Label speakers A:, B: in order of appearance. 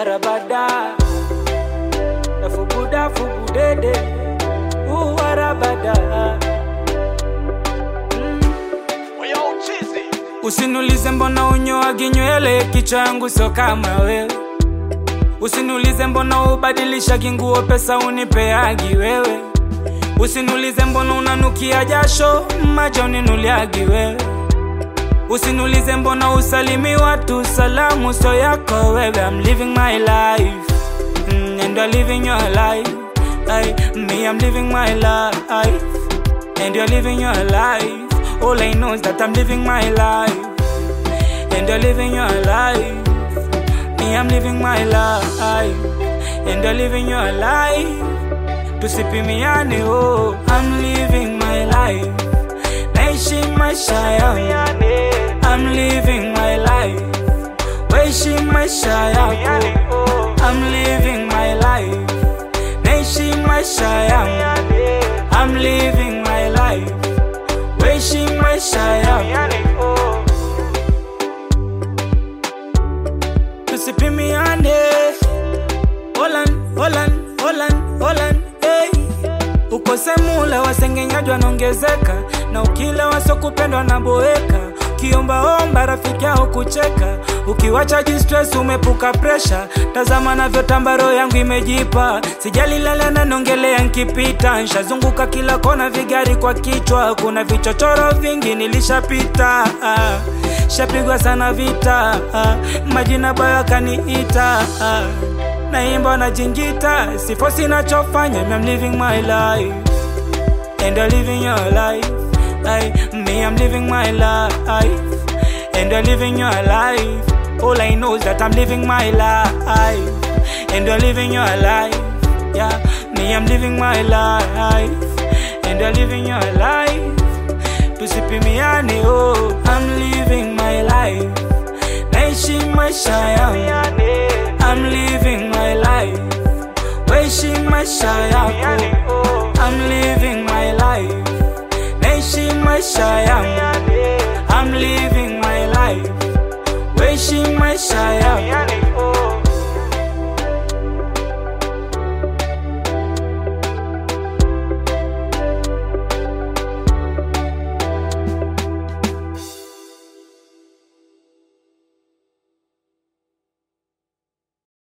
A: warabada dafubuda fubudede uh, warabada Usiniulize mbona unyoagi nywele, kichwa yangu sio kama wewe. Usiniulize mbona ubadilisha kinguo, pesa unipeagi wewe. Usiniulize mbona unanukia jasho, macho uninuliagi wewe. Usiniulize mbona usalimi watu, salamu sio yako wewe. I'm living my life mm, and you're living your life. I, me, I'm living my life and you're living your life. All I know is that I'm living my life and you're living your life. Me, I'm living my life and you're living your life. Tusipimiane, oh, I'm living my life. Naishi maisha yangu. I'm living my life. Weishi maisha yako. I'm living my life. Naishi maisha yangu. I'm living my life. Weishi maisha yangu. Tusipimiane. Holland, Holland, Holland, Holland, hey. Ukose mula wasengenyaji wanaongezeka, na ukila wasokupendwa na boeka. Ukiombaomba rafiki yao kucheka, ukiwacha jistress umepuka presha. Tazama navyotamba roho yangu imejipa, sijali lala na nongelea nkipita. Nshazunguka kila kona, vigari kwa kichwa, kuna vichochoro vingi nilishapita. Ah, Shapigwa sana vita, ah, majina bayo akaniita ah naimba na jingita sifo sinachofanya I'm living my life and you're living your life I, me I'm living my life and you're living your life all I know is that I'm living my life and you're living your life yeah me I'm living my life and you're living your life tusipimiane oh I'm living my life naishi maisha yangu I'm living my life. Weishi maisha yako. I'm living my life. Naishi maisha yangu. I'm living my life. Weishi maisha